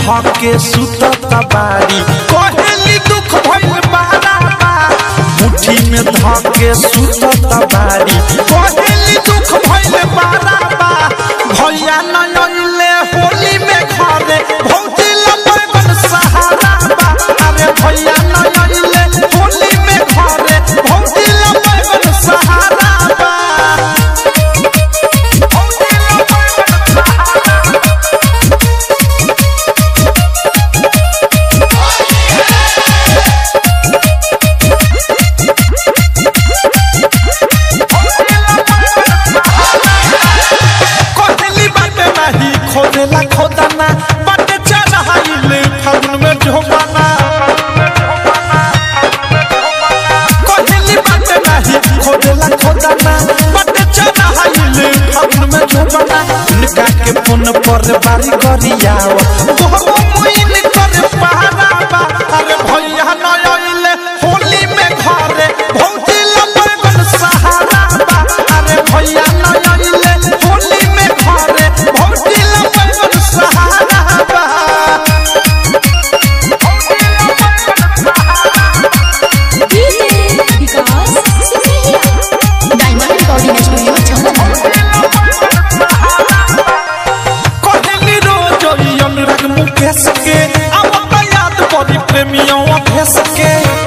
धके सुतत बारी कहेली दुख भइल बारा बा मुट्ठी में धके सुतत बारी कहेली दुख भइल बारा बा भैया नयले होली में घरे भौजी लपन सहारा बा अरे भैया नयले होली में घरे भौजी लपन सहारा बा भौजी लपन सहारा कोहली बाटे नाही खोदेला खोदाना बाटे चढ़ाइले फागुन में झोपाना कोहली बाटे नाही खोदेला खोदाना बाटे चढ़ाइले फागुन में झोपाना इनका के फोन पर बारी करियाव तोहरो मुइन कर पहाड़ा बा अरे भैया नयले होली में घरे भौजी लपन सहारा बा अरे भैया नयले होली में घरे भौजी लपन सहारा बा DJ Vikas Sindhiya diamond recording studio छावनी कहली रोज ई अनुराग मुकेश के अब त याद पड़ी प्रेमियों अभेस के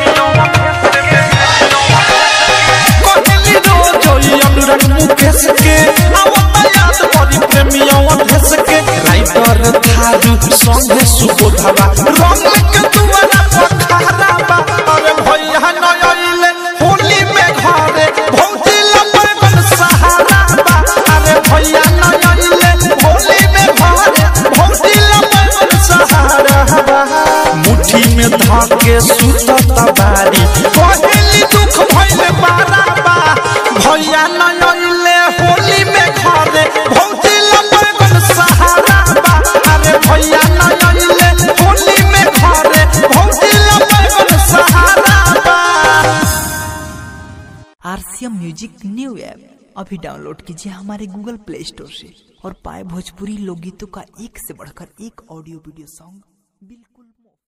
कहली रोज ई अनुराग मुकेश के अब त याद पड़ी प्रेमियों अभेस के राइटर थारू संगे सुबोधवा रंग के दुआरा पखारा बा अरे भैया नयले होली में घरे भौजी लपन सहारा बा अरे भैया नयले होली में घरे भौजी लपन सहारा बा मुट्ठी में धके सुतत बारी कहली दुख भइल बारा बा भैया नयले होली में घरे भौजी लपन सहारा बा अरे भैया नयले होली में घरे भौजी लपन सहारा बा आरसीएम म्यूजिक न्यू ऐप अभी डाउनलोड कीजिए हमारे गूगल प्ले स्टोर से और पाए भोजपुरी लोकगीतों का एक से बढ़कर एक ऑडियो वीडियो सॉन्ग बिल्कुल